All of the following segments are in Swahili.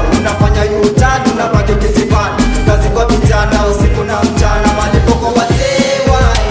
unafanya yutani unabaki kisibani kazi kwa vijana usiku na mchana malipo kwa wazee wai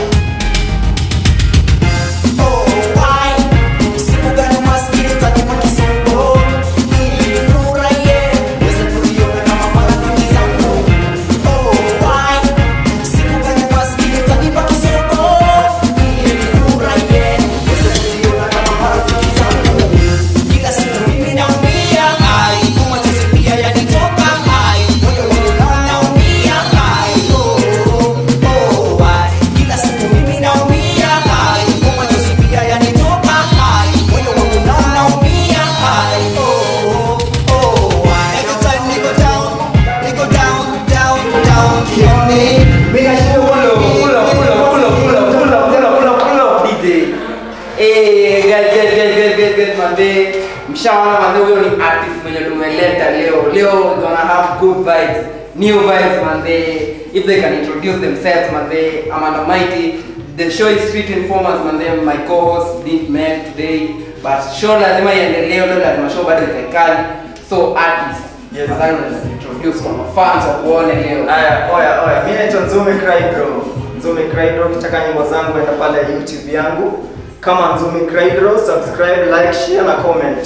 Oh, why? Siku gani maskini tajibu kisumbo? Ili nifurahie, niweze kuiona na marafiki zangu. Oh, why? Siku gani maskini tajibu kisumbo? Ili nifurahie, niweze kuiona na marafiki zangu. Kila siku mimi naumia, ai, kwa machozi pia yanitoka, ai, moyo wangu unaumia, ai, oh, oh, why? Kila siku mimi naumia, ai, kwa machozi pia yanitoka, ai, moyo wangu unaumia, ai, oh, oh, why? Every time niko down, niko down, down, down, kioni, mimi nashinda Pull up, pull up, pull up, pull up, pull up, pull up, pull up, pull up, pull up, DJ. Eh, guys, guys, guys, guys, guys, guys, manze. Mshaona manze huyo ni artist mwenye tumeleta leo. Leo gonna have good vibes, new vibes manze. If they can introduce themselves manze, Amanda Mighty. The show is Street Informers manze. My co-host didn't make today, but show lazima iendelee, leo lazima show bado ikaikali. So artist, Yes. nadhani unaweza introduce kwa mafans wa kuone leo. Aya, oya, oya. Mimi naitwa Nzume Craydro. Nzume Craydro, ukitaka nyimbo zangu enda pale YouTube yangu kama Nzume Craydro, subscribe, like, share na comment.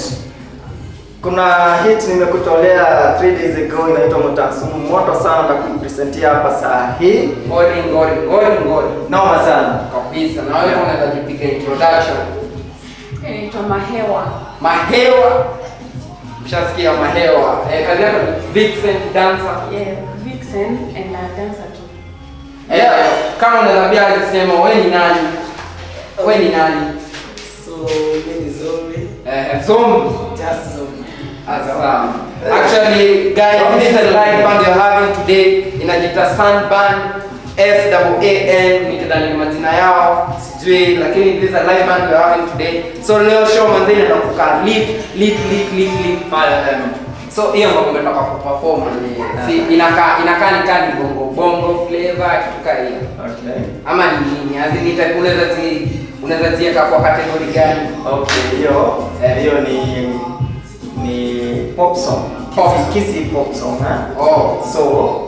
Kuna hit nimekutolea 3 days ago inaitwa Mutasumu, moto sana na kuipresentia hapa saa hii. Ngori, ngori, ngori, ngori. Noma sana. kabisa na wewe unaweza jipiga introduction Inaitwa Mahewa. mahewa mshasikia mahewa eh, kazi yako ni vixen dancer Yeah, Vixen and a dancer too. eh, kama unaweza pia kusema wewe ni nani wewe ni nani So, mimi ni Zombi, eh, zombie just Zombi. Awesome. Actually, guys, this is a live band you're having today. Inajita Sunburn S double A N nitadhani ni majina yao sijui, lakini this is a live band we're having today. So leo show manzi inaenda kukaa lit lit lit lit lit fire them. So hiyo ngoma umetoka kuperform ni si inakaa inakaa ni kani bongo bongo flavor kitu kama hiyo. Okay. Ama ni nini? Azi nita unaweza zi unaweza ziweka kwa category gani? Okay, hiyo Eh. hiyo ni ni pop song. Pop. Kisi, kisi pop song, eh? Oh, So,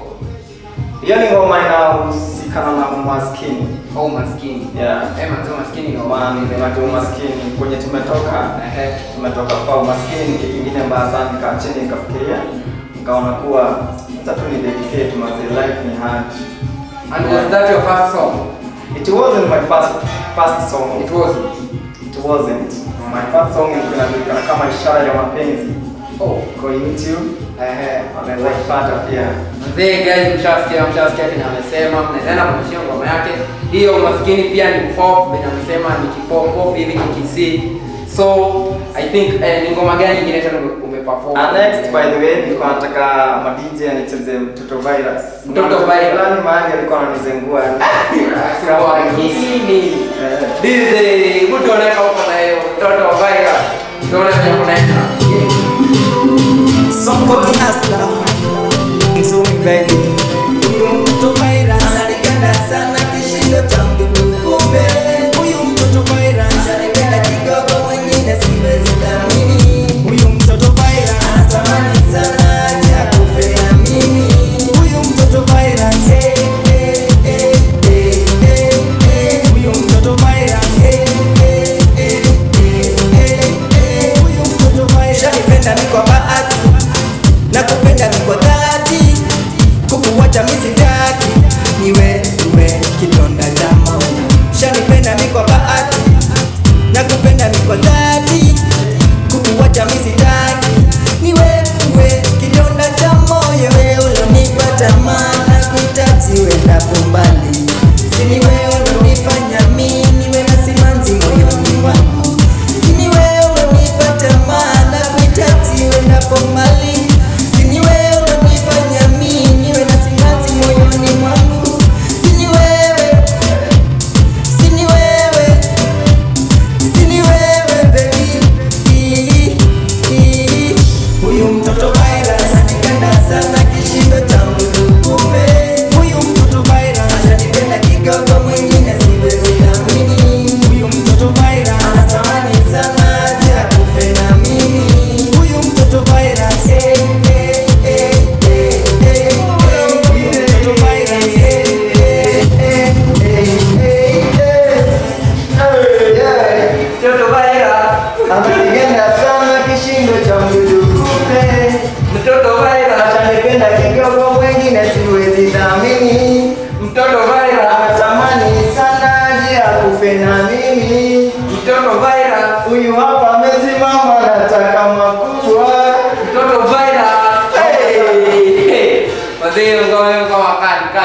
hiyo ni ngoma inahusikana na umaskini. oh maskini. Yeah. Eh, manzi maskini ndio Maana ni umaskini kwenye tumetoka Ehe. tumetoka kwa umaskini ni kitu kingine mbaya sana. Nikaa chini nikafikiria, nikaona kuwa hata tu ni dedicate mazi life ni hard. And was that your first song? It wasn't my first first song. It was. It wasn't. My first song ilikuwa inajulikana kama ishara ya mapenzi. Oh. Kwa YouTube Ehe. wanaweza kupata pia. Mzee guys, mshasikia mshasikia kile amesema, mnaenda kumshia ngoma yake. Hiyo maskini pia ni pop, venye amesema ni kipop pop hivi kikisi. So I think eh, ni ngoma gani nyingine tena ume- umeperform? And next by the way nilikuwa nataka ma DJ anicheze mtoto virus. Mtoto Kuna Virus. Fulani mahali alikuwa ananizengua. Kwa akili. Eh. DJ, mtu anaweka huko na hiyo mtoto wa virus. Tuone venye kunaenda. Songo ni hustler, Nzumi baby. Huyu mtoto virus ananipenda sana kishindo cha mdudu. Kumbe huyu mtoto virus ananipenda kidogo, wengine siwezi dhamini. Huyu mtoto virus anatamani sana acha kufea mimi. Huyu mtoto virus eh, eh, eh, eh, eh, eh. Huyu mtoto virus eh, eh, eh, eh, eh, eh. Huyu mtoto virus ananipenda mimi kwa bahati na kupenda ni kwa dhati, kukuwacha mimi sitaki, niwe niwe kidonda cha moyo. Shanipenda mimi kwa bahati, na kupenda mimi kwa dhati, kukuwacha mimi sitaki, niwe niwe kidonda cha moyo. Wewe ulonipa tamaa na kuhitaji uendapo mbali, si ni wewe ulonifanya mimi niwe na simanzi moyoni mwangu, si ni wewe ulonipa tamaa na kuhitaji uendapo mbali Sini wewe unanifanya mimi niwe na simanzi moyoni mwangu. Sini wewe, sini wewe, sini wewe baby. Ii, ii. Huyu mtoto virus ananipenda sana kishindo cha mdudu. Kumbe huyu mtoto virus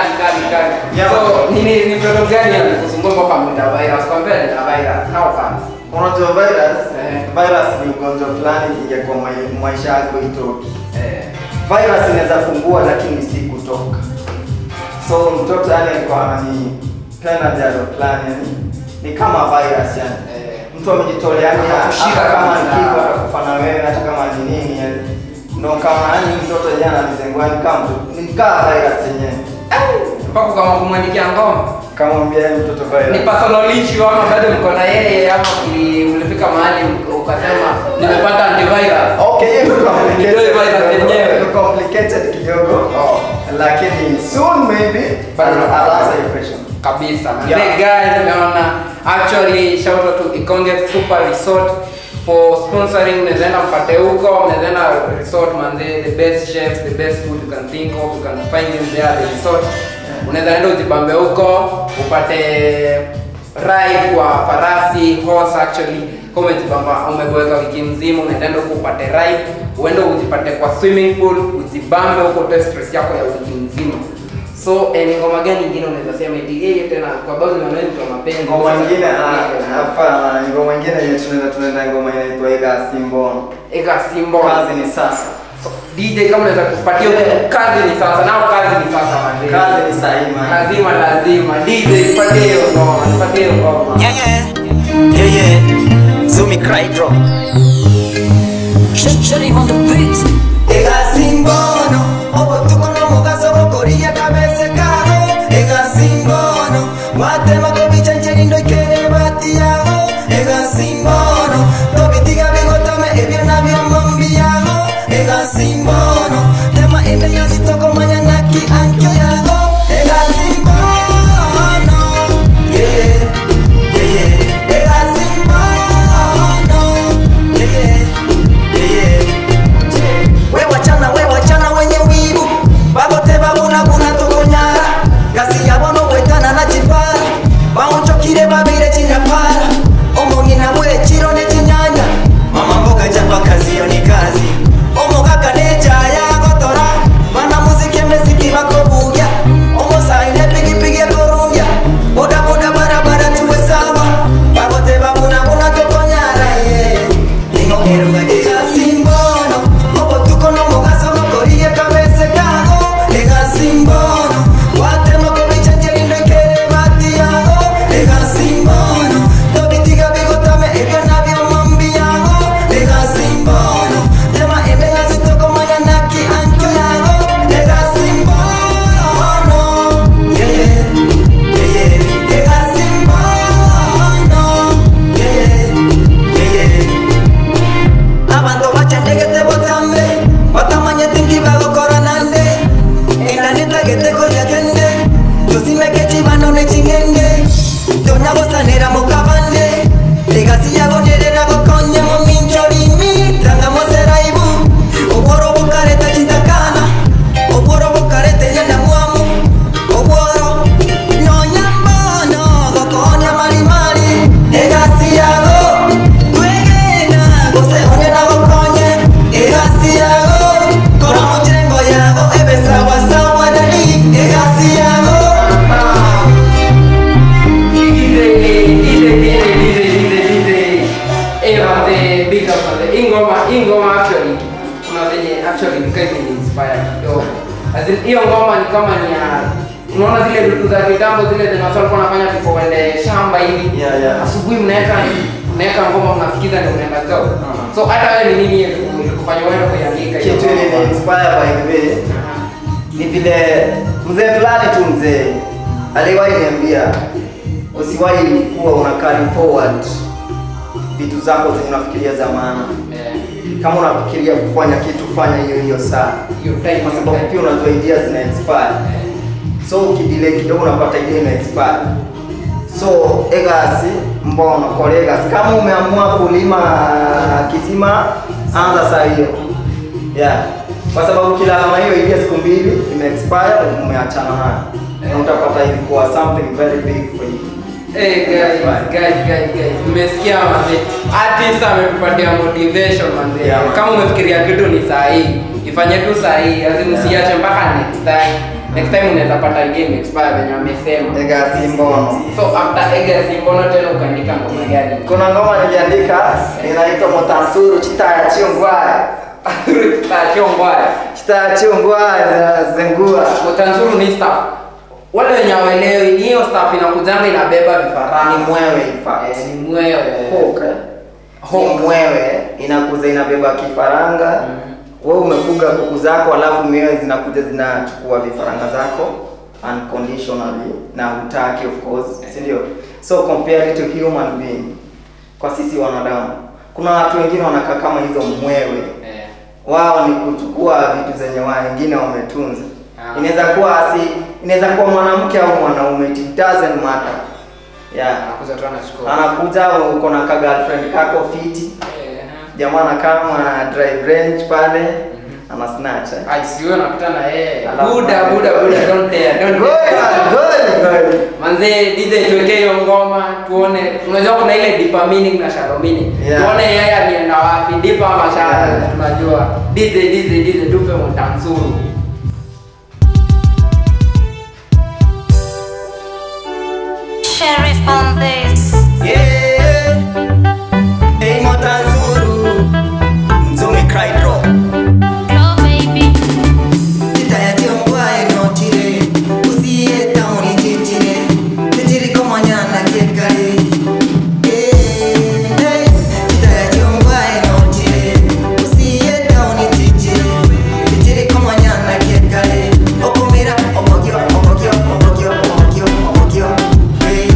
kali kali kali Yeah. so ni ni ni mtoto gani anakusumbua mpaka mwita virus kwambia ni virus how come unajua virus Eh. virus ni ugonjwa fulani ingia kwa mai- maisha yako itoki eh virus inaweza pungua lakini si kutoka so mtoto yani alikuwa ananipenda jaro fulani yani ni kama virus yani Eh. mtu amejitolea yani Anakushika hata kama kabisa. nikiwa atakufa na wewe hata kama ni nini yani ndo kama yani mtoto jana alizengua ni kama mtu- ni kama virus yenyewe mpaka kama kumwandikia ngoma kama mwambia yeye mtoto ni virus personal issue ama bado mko na yeye ama uli- ulifika mahali ukasema nimepata antivirus Okay, hiyo iko Ndio complicated virus kidogo. yenyewe. Iko complicated kidogo. Oh. Lakini soon maybe Bado I'll napata. I'll answer your question. kabisa Yeah. yeah. guys nimeona actually shout out to Ikonge Super Resort for sponsoring mnaenda mpate huko mnaenda resort manze the best chefs the best food you can think of you can find in there the resort unaweza enda ujibambe huko upate ride kwa farasi horse actually kama umejibamba umeboeka wiki mzima unaweza enda huko upate ride uende ujipate kwa swimming pool ujibambe huko utoe stress yako ya wiki mzima so eh, ni ngoma gani ingine unaweza sema eti yeye tena kwa sababu ni mtu wa mapenzi Ngoma Sasa- nyingine ah, hapana, ni ngoma nyingine yenye tunaenda tunaenda ngoma inaitwa Ega Simbono. eka simbo Kazi ni sasa. So, DJ kama unaweza kupatia kazi ni sasa nao kazi ni sasa manze Kazi ni sahihi man. lazima lazima DJ patie hiyo ngoma patie hiyo ngoma Yeah, yeah, yeah, yeah. Zumi cry drop. Shutty on the beat. Ega simbono, obo tuko no mugaso bokoria kabese kago. Ega simbono, matema ko bichancheri ndo ikere bati yago. Ega simbono, tobitiga bigotame ebyo nabyo mombi yago. Ega simbono, tema ende yazitoko manyanaki ankyo yago. Ega simbono, yeah, yeah, yeah. Ega simbono, yeah, yeah, yeah. we wachana we wachana wenye wivu bagote babunaguna tokonyara gasi yabono gwetana na chipara baunchokire babire chinyapara omong'ina bwe chiro ne chinyanya mama mboga japa kazi yo ni kazi omogaka nejaya gotora bana muziki emesiki bakobuya omosaine pigipigi ekorungia bodaboda barabara tuwe sawa bagote babunaguna tokonyara ye ningokeruga gigasimbono obotuko nomugaso nokorie kabese kago egasimbono watemako bichenjerindo ikere bati yago egasimbono tobitiga bigotame ebyo nabyo mombi yago egasimbono tema ende yazitoko mayanaki ancho yago egasimbono yeah, yeah, yeah. egasimbono yeah, yeah, yeah. abantu bachandegete botambe batamanye tingi bagokora nande endanetagete koyagende tusimeke chibano nechingenge tonyagosanera mukabande legasi yagonerera gokonye mominjolimi rangamoseraibu obworo bukareta chitakana obworo bukarete nyenda mwamu obworo nonyambono gokonya malimali egasi yago kwegena gose onena gokonye egasi yago kora muchengo yago ebe sawa sawa dani egasi yago DJ DJ DJ DJ DJ eh manze big up manze ingoma ingoma actually kuna venye actually nikai ni inspire kidogo as in hiyo ngoma ni kama ni ya unaona zile vitu za kitambo zile zenye watu walikuwa wanafanya before uende shamba hivi Yeah, yeah. asubuhi mnaweka mnaweka ngoma mnasikiza ndio unaenda job Uh-huh. so hata wewe ni nini ilikufanya wewe kuiandika hiyo Kitu ile ngoma? ni inspire by the way ni vile mzee fulani tu mzee aliwahi niambia usiwahi kuwa una carry forward vitu zako zenye unafikiria za maana Eh, kama unafikiria kufanya kitu fanya hiyo hiyo saa hiyo time kwa hiyo sababu time. pia unajua idea zina expire so ukidelay kidogo unapata idea ina expire so egasi mbono kolegasi kama umeamua kulima kisima anza saa hiyo yeah kwa sababu kila kama hiyo idea siku mbili ime expire umeachana nayo na utapata ilikuwa something very big for you Hey guys, guys, guys, guys. Mmesikia manze. Artist ametupatia motivation manze. Yeah, man. Kama umefikiria kitu ni saa hii, ifanye tu saa hii, lazima Yeah. usiache mpaka next time. next time unaweza pata game expire venye wamesema Ega Simbono. so after ega simbono tena ukaandika ngoma gani Kuna ngoma niliandika inaitwa Motansuru Chitaya Chiongwaya. Tachio mbaya Chitaya Chiongwaya za Zengua. Motanzuru ni staff wale wenye hawelewi ni hiyo staff inakujanga inabeba vifaranga Ni mwewe in fact. Eh, ni mwewe Hoka. Ni mwewe inakuza inabeba kifaranga. Wewe umefuga kuku zako alafu mwewe zinakuja zinachukua vifaranga zako unconditionally na hutaki of course, si ndio? So compare it to human being. Kwa sisi wanadamu. Kuna watu wengine wanakaa kama hizo mwewe. Eh, wao ni kuchukua vitu zenye wengine wametunza. Ah. Inaweza kuwa asi, inaweza kuwa mwanamke au mwanaume, it doesn't matter. Yeah. anakuja tu anachukua Anakuja uko na ka girlfriend kako fiti, Eh, jamaa anakaa ana drive range pale, ana snatch. eh. ai siwe napita na yeye Alafu- buda buda buda don't dare don't Good, dare good, good. manze DJ tuwekee hiyo ngoma tuone unajua kuna ile deeper meaning na shallow meaning Yeah. tuone yeye alienda wapi deeper ama shallow Yeah. tunajua DJ DJ DJ tupe mtansuru Sheriff on this. Yeah. Hey, Motanzuru. Nzumi cry drop. Glow baby. Titayationgwae notire usiye tauni chichire tijiri komanyana kiekare Titayationgwae notire usiye tauni chichire tijiri komanyana kiekare okumira obogyo obogyo obogyo obogyo obogyo Hey.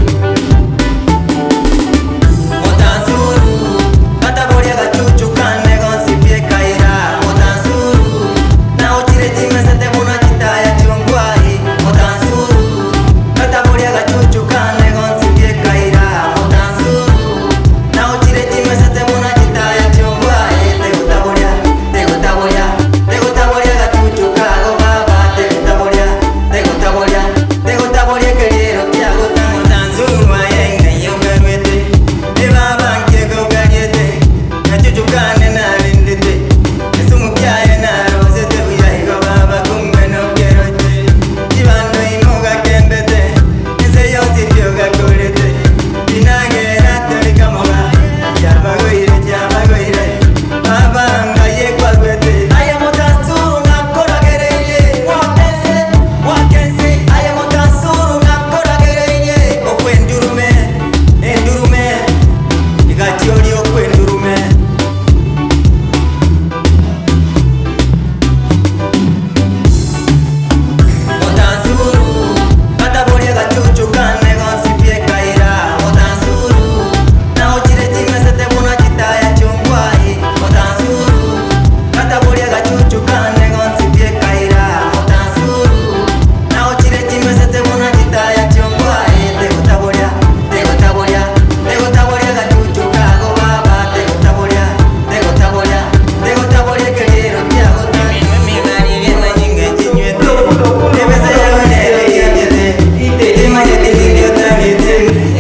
Motansuru, katabolia gachuchu kane gonsipie kaira Motansuru, na ochire timesete muna chitaya chiongwai Motansuru, katabolia gachuchu kane gonsipie kaira Motansuru, na ochire timesete muna chitaya chiongwai Tegutabolia, tegutabolia, tegutabolia gachuchu kago baba Tegutabolia, tegutabolia, tegutabolia keriero kiago Motansuru ayenge yogarwete Ibabanje gogariete Nachuchukane narindite Esumu kyaye narozete Uyahigo baba kumbe nokerote Ibando imoga kembete Ese yonsi tyoga kolete Inagera tolikamoga Yabagoire, yabagoire Babanga yekwagwete Aya motansuru nakoragereye Wakense, wakense Aya motansuru nakoragereye Okwendurume, endurume Igatioli okwendurume Motansuru, katabolia gachuchu kane gonsipie kaira Motansuru, na ochire chimesete muna chitaya chungwai Motansuru, katabolia gachuchu kane gonsipie kaira Motansuru, na ochire chimesete muna chitaya chungwai Tegutabolia, tegutabolia, tegutabolia gachuchu kago baba Tegutabolia, tegutabolia, tegutabolia keriero kiago Mimi migani viena nyinge chinywete Ebese yago nere kianyete Imanyete nilio tangete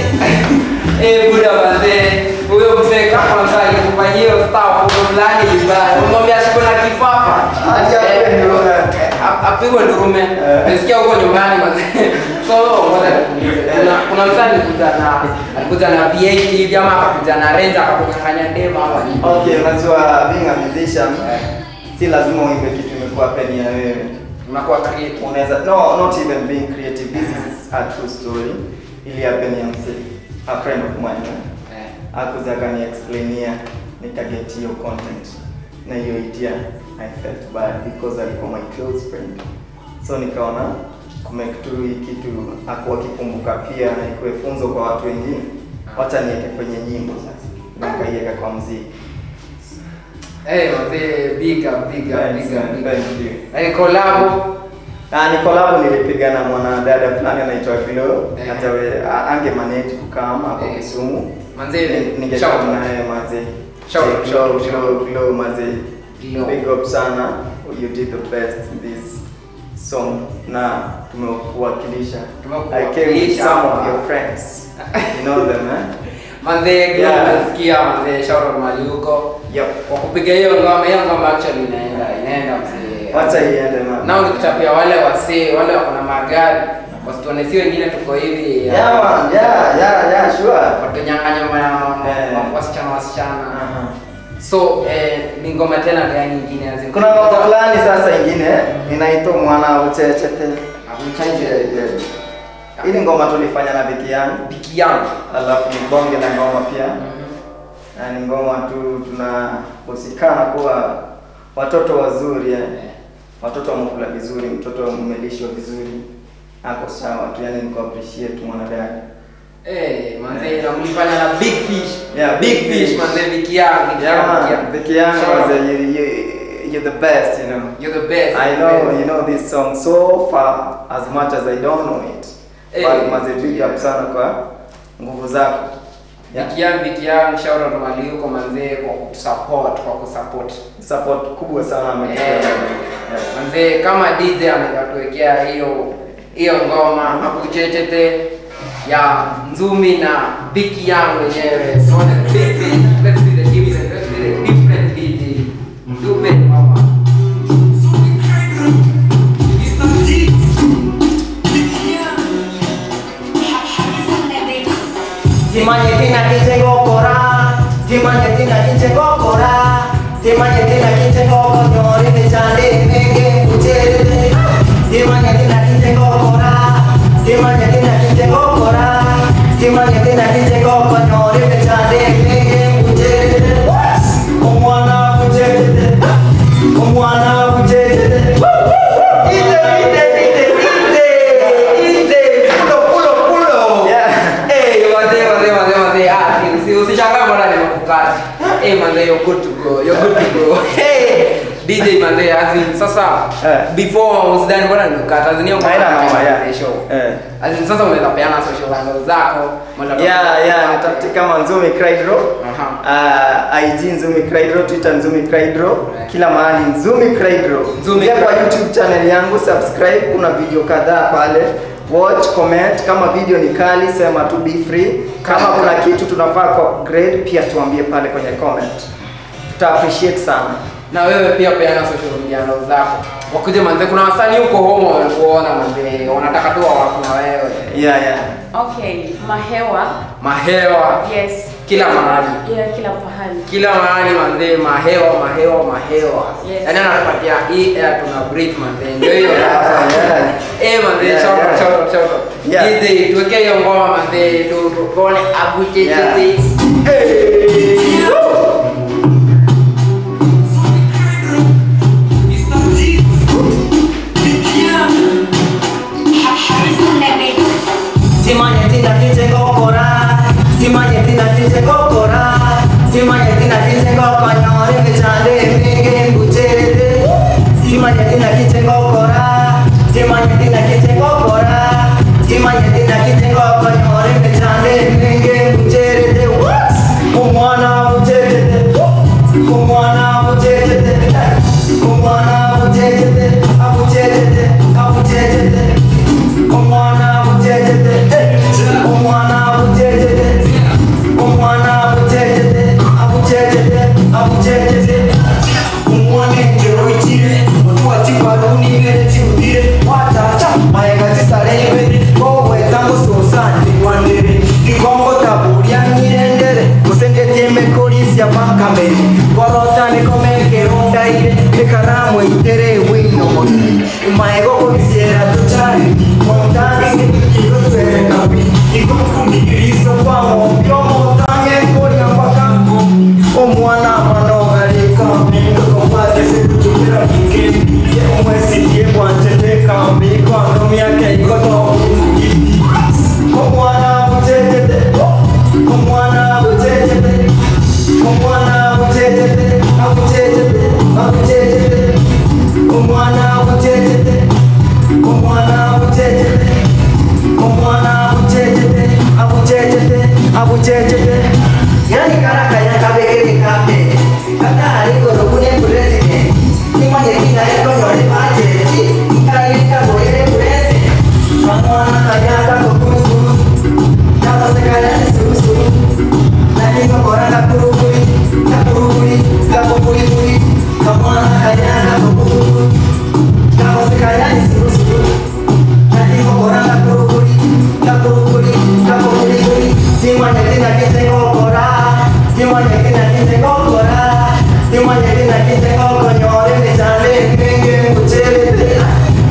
Eh, buda wazee, huyo mzee kama mzee alikufanyia hiyo staff huyo fulani vibaya. Unamwambia shiko na kifafa. Hadi Eh, apigwe ndurume. eh, ap- Apigwe ndurume. Nasikia huko nyumbani wazee. So ngoja nikuulize. Kuna kuna mzee alikuja na alikuja na V8 hivi ama akakuja na Ranger akakunyang'anya dema ama nini? Okay, unajua being a musician si lazima uimbe kitu imekuwa peni ya wewe. Unakuwa creative. Unaweza no, not even being creative. This is a true story. Ili happen ya msee. A friend of mine. eh, Eh. Akuja akani explainia nikaget hiyo content na hiyo idea I felt bad because alikuwa my close friend. So nikaona kumake tu hii kitu akuwa kikumbuka pia na ikuwe funzo kwa watu wengine. Wacha niweke kwenye nyimbo sasa. Nikaiweka kwa mziki. Eh, wazee big up, big up, Thanks, big up, man. big up. Thank you. Eh, collab. Ah, ni collab nilipiga na mwanadada fulani anaitwa Glo. Eh. Hata we a- ange manage kukama hapo Eh. Kisumu. Manze, Ni- shout Ningekaa out. naye maze. Shout out, Eh, shout Glo, out, shout Glo, out. Glo maze. Glo. Big up sana. You did the best in this song na tumekuwakilisha. I came with Tumekuwakilisha some of hapa. your friends. You know them, eh? Manze, Glo Yeah. nasikia manze, shout out mahali huko. Yep. Kwa kupiga hiyo ngoma, hiyo ngoma actually inaenda, inaenda mzee. wacha iende man nao nikuchapia wale wasee wale wako na magari wasituone si wengine tuko hivi yeah man yeah yeah yeah sure watunyang'anya ma- Eh. ma- wasichana wasichana Aha. so eh, ni ngoma tena gani ingine As in- kuna ngoma fulani sasa ingine inaitwa mwana uchechete Uchechete. ili ngoma tulifanya na Viki yangu biki yangu alafu ni bonge la ngoma pia na ni ngoma tu tunahusikana kuwa watoto wazuri yani. watoto wamekula vizuri mtoto umelishwa vizuri ako sawa tu yani niko appreciate mwanadada Eh, manze na mlifanya na big fish Yeah, big Big fish Fish. manze biki yangu biki yangu, biki yeah yangu. Viki yangu Shout out. was a, you, you, you're the best you know you're the best I the know best. you know this song so far as much as I don't know it. Eh. But maze big up sana kwa nguvu zako. Yeah. Biki yangu biki yangu shout out mali huko manze kwa kusupport kwa kusupport Support kubwa sana ametupea. Eh. Yeah. manze kama DJ amekatuwekea hiyo hiyo ngoma hapo chechete ya Nzumi na Biki yangu wenyewe so the big thing let's see the difference let's see the difference DJ Dupe mama Timanye tina kinche gokora Timanye tina kinche gokora Timanye tina kinche goko nyori Nichande menge kucherete Timanye tina kinche gokora Timanye tina kinche gokora Timanye tina kinche goko nyori Nichande menge kucherete Omwana kucherete Omwana kucherete Ide, ide, ide, ide Ide, pulo, pulo, pulo Yeah. Eh, wazee wazee wazee wazee ah si usishangae mbona nimekukata. Eh manze you're good to go. You're good to go. Hey DJ manze as in sasa Eh. before usidhani mbona nimekukata. As in hiyo Haina ngoma noma, ya yeah. show. Eh. As in sasa unaweza peana social handles zako. mwanzo- Yeah, yeah, nitafuti kama Nzumi Craydro. Aha. Uh, IG Nzumi Craydro, Twitter Nzumi Craydro, Right. kila mahali Nzumi Craydro. Nzumi Ingia kwa Craydro. YouTube channel yangu, subscribe, kuna video kadhaa pale. Watch, comment, kama video ni kali sema tu be free. Kama Kali, kuna kali. kitu tunafaa kwa grade pia tuambie pale kwenye comment. Tuta appreciate sana. Na wewe pia peana social media handles zako. Wakuje manze kuna wasanii huko home wanakuona manze wanataka tu wako na wewe. Yeah, yeah. Okay, mahewa. Mahewa. Yes. Kila mahali. Yeah, kila pahali. kila mahali manzee mahewa mahewa mahewa Yes. yaani anatupatia hii air tuna breathe manzee ndio hiyo Yeah, sasa yeah. eh manzee Yeah, shout out yeah. shout out shout out Yeah. DJ tuwekee hiyo ngoma manzee tu tu- tuone abu Yeah. cheche Timanye tina kinche gokora Timanye tina kinche gokora Timanye tina kinche goko nyori Michande mege mbucherete Timanye tina kinche gokora Timanye tina kinche gokora Timanye tina kinche goko nyori Michande mege mbucherete What? Kumwana mbucherete Kumwana mbucherete Kumwana mbucherete Abucherete Abucherete Umwana bujejete, umwana bujejete, umwana bujejete, abujejete, abujejete. Umwane ngero ikire, mutuwa chiparuni ngere chiudire, watacha mayenga chisarebe, kowe tangu sosani wandere, ikongo taburia nyirendere, kusengete mekorisia bankamere, korota nikomeke rondaire, ikaramu itere wino moni, maego komisiera tuchari, montani ngekiro twere kapi, ikukumiriso kwa mopyo montanye koria mpakango, omwana manogarika, ndokombate sekutumira kike, umwesitie bwantete kambi, kwando myake ikoto, omwana butetete, omwana butetete, omwana butetete, abutetete, abutetete, omwana butetete, omwana butetete, omwana butetete, abutetete, abutetete. Yani karaka ya kabegere kape, kaka aligoro kune president, nimanye kina iko nyore pache, kika ika boyere president,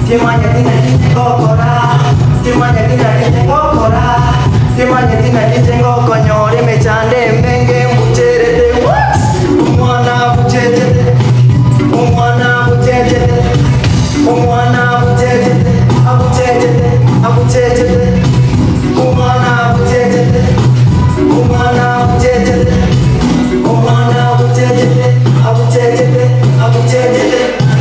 Timanya tina kitengo kora Timanya tina kitengo kora Timanya tina kitengo konyore mechande mbenge mbucherete Umwana bucherete Umwana bucherete Umwana bucherete Abucherete Abucherete Umwana bucherete Umwana bucherete Umwana bucherete Abucherete Abucherete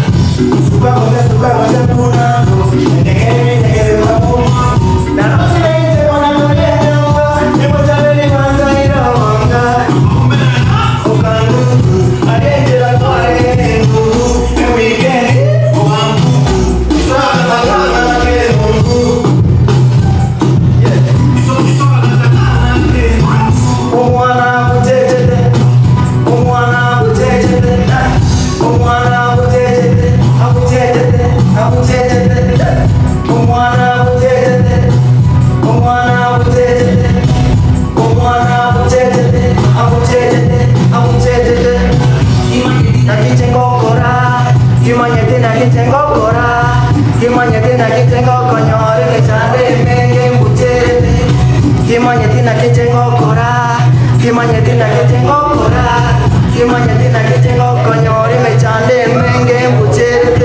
Umwana butetete, umwana butetete, umwana butetete, abutetete, abutetete, umwana butetete, umwana butetete, umwana butetete, abutetete, abutetete. Nakitengokora, kimanyete nakitengokora, kimanyete nakitengokonyore kechande menge mbuterete. Kimanyete nakitengokora, kimanyete nakitengokora, kimanyete nakitengokonyore mechande menge mbuterete.